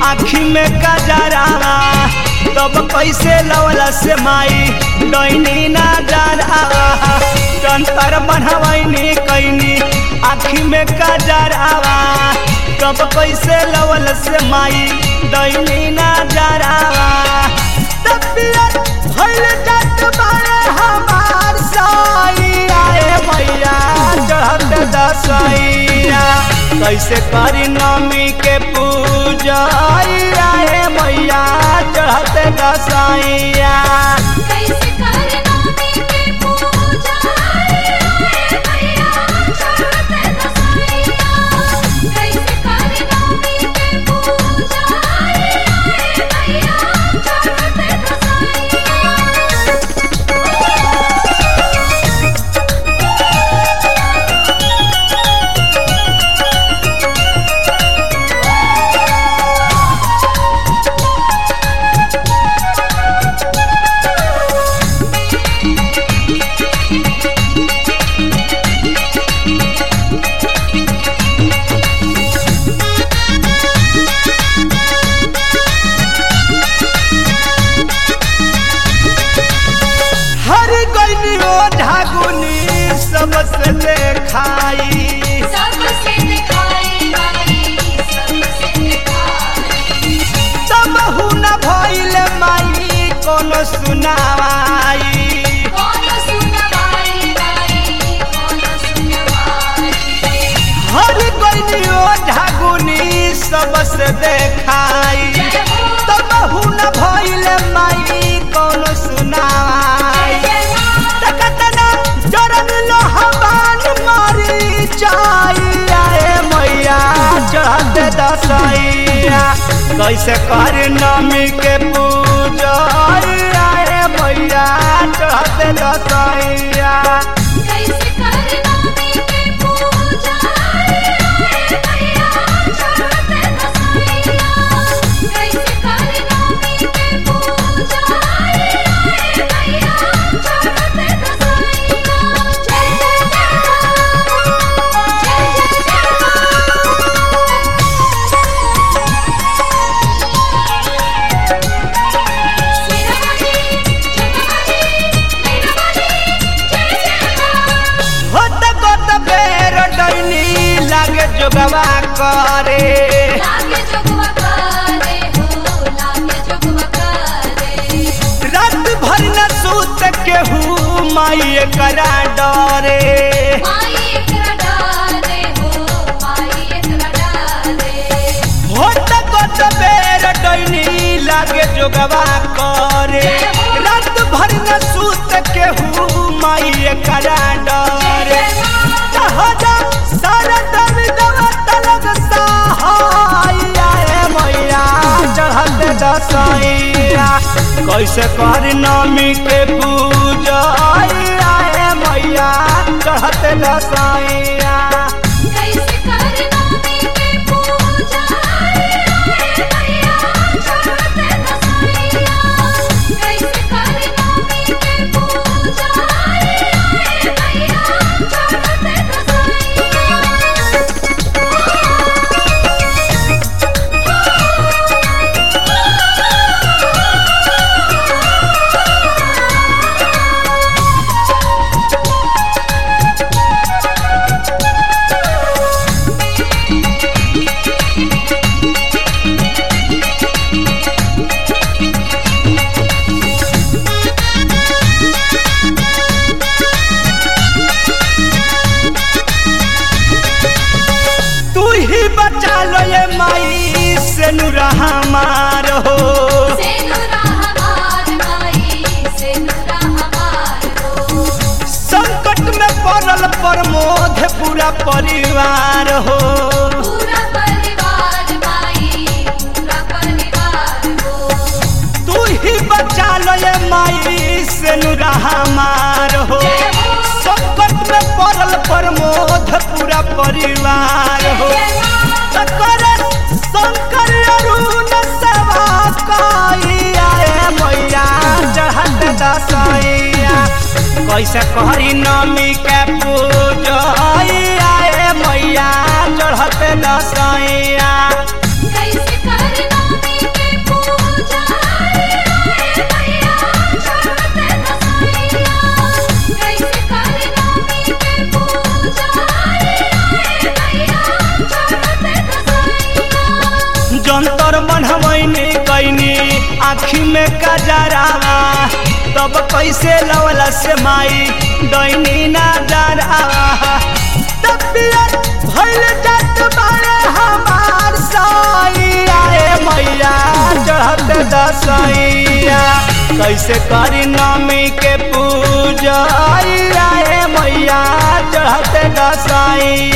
आखी में कजरावा तब कैसे लवला से माई डैनी ना डरावा जंतर बनवैनी कैनी आखी में कजरावा तब कैसे लवल से माई डैनी ना डरावा तबियत भइल जात बारे हमार साइया ए मैया चढ़त दसैया कैसे करी नमी के पूजा ए मैया चढ़त दसैया कैसे करना के पूजा रे भैया चढ़ते दसैया कैसे करना के पूजा रे भैया चढ़ते दसैया हर गईनी ओ ढागुनी सबसे देखाई सबसे दिखाई माई सबसे दिखाई तब न भइल माई कोनो सुनावाई कौन सुनवाई माई कौन सुनवाई हर गईनी ओ ढागुनी सबसे देखाई जय हो तब न भइल माई कोनो सुनावाई तकतना जरन लोहबान मारी जाइया ए मैया चढ़त दसैया कैसे कर नमी के पूजा ए मैया चढ़त दसैया कैसे करना के पूजा रे भैया चढ़ते दसैया कैसे करना के पूजा रे भैया चढ़ते दसैया जय जय होत गोत बेर डैनी लागे जोगवा करे लागे जोगवा करे हो लागे जोगवा करे रात भर न सूत केहू माई करा डरे माई एकरा डाले हो माई एकरा डाले होत गोत बेर डैनी लागे जोगवा करे रात भर न सूत केहू माई करा डरे जहाजा सारा दम दवा तलग सहाया ए मैया चढ़त दसैया कैसे कर नमी के पूजा ए मैया चढ़त दसैया कैसे करना के पूजा रे भैया चढ़ते दसैया कैसे करना के पूजा रे भैया चढ़ते दसैया तू ही बचा लो ये माई से नुरा हमार हो सेनुरा हमार माई सेनुरा हमार हो संकट में पड़ल प्रमोद पूरा परिवार हो पूरा परिवार माई पूरा परिवार हो तू ही बचा लो ये माई से नुरा हमार हो संकट में पड़ल प्रमोद पूरा परिवार हो शंकर शंकर अरुण सेवा कइया ए मैया चढ़त दसैया कैसे करी नमी के पूजा ए मैया चढ़त दसैया कैसे करना में कजरावा तब कैसे लवला से माई डैनी ना डरावा तबियत भइल जात बारे हमार सैया रे मैया चढ़त दसैया कैसे करी नमी के पूजा रे मैया चढ़त दसैया